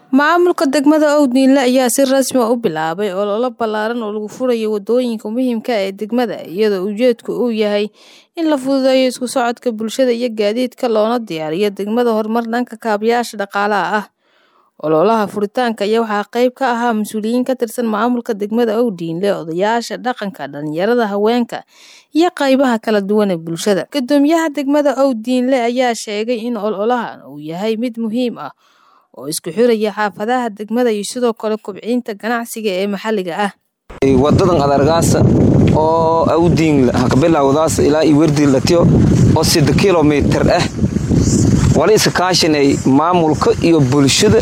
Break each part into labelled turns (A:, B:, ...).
A: Maamulka degmada Owdniile ayaa si rasmi ah u bilaabay olole ballaaran oo lagu furayo wadooyinka muhiimka ah ee degmada, iyadoo ujeedku uu yahay in la fududeeyo isku socodka bulshada iyo gaadiidka loona diyaariyo degmada horumar dhanka kaabayaasha dhaqaalaha ah. Ololaha furitaanka ayaa waxaa qayb ka ahaa mas'uuliyiin ka tirsan maamulka degmada Owdniile, odayaasha dhaqanka, dhalinyarada, haweenka, iyo qaybaha kala duwan ee bulshada. Guddoomiyaha degmada Owdniile ayaa sheegay in ololahan uu yahay mid muhiim ah oo isku xiraya xaafadaha degmada iyo sidoo kale kobcinta ganacsiga ee maxalliga ah.
B: wadadan adargaasa oo Owdniile ha ka bilowdaas ilaa iyo Werdiilatiyo oo sida kiiloomitir ah wali iska kaashanay maamulka iyo bulshada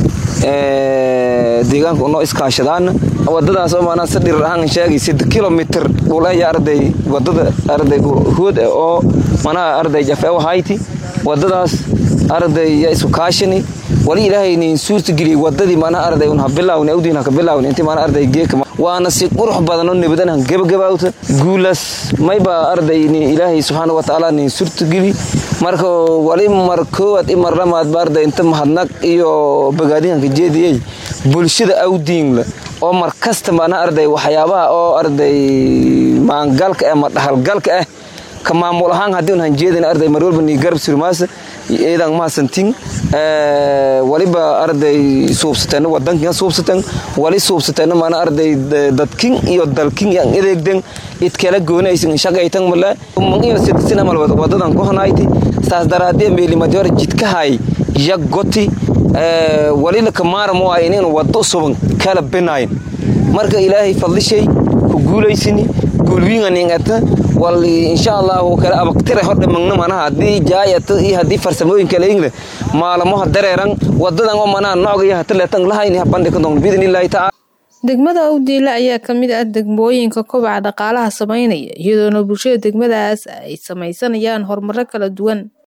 B: deegaanka unoo iskaashadaan wadadaas oo maanaa si dhirir ahaan sheegay sida kiiloomitir dhul ah arday wadada arday hood ah oo manaa arday jafeew hayti wadadaas arday ya isku kaashani wali ilaahay niin suurta geliyay wadadii maanaa arday un ha bilaawni Owdniile ha ka bilaawni intii maanaa arday geeka waana si qurux badan oo nabadan han gabagabawta guulaas mayba arday ilaahay subxaanahu watacaala niin suurta geli marka wali mar koowaad i mar lamaad ba arday inta mahadnaq iyo bogaadinka jeediyey bulshada Owdniile oo mar kasta maana arday waxyaabaha oo arday maangalka ama dhaxalgalka ah ka maamul ahaan haddii un han jeedin arday mar walba nii garab surmaasa eedan mahadsantin waliba arday suubsateen wadankin suubsateen wali suubsateen maana arday dadkin iyo dalkin yan edeegden idkala goonaysin shaqaytan mala iyo sidisina mal wadadan ku hanayti saas daraadee meelimadi hore jidkahay yagoti wali la kamaaramo ay inuu wado suban kala binayn marka ilaahay fadlishay ku guulaysini guulwiinganingata wal insha Allah kala abaqtire hodha magna manaha hadii jaayata iyo hadii farsamooyin kale ingle maalmaha dareeran wadadan oo manaha noocga hataleetan lahayni bandhig ka doon bidnillahi ta'ala
A: degmada Owdniile ayaa ka mid ah degmooyinka kobaca dhaqaalaha sameynaya iyadoona bulshada degmadaas ay sameysanayaan horumaro kala duwan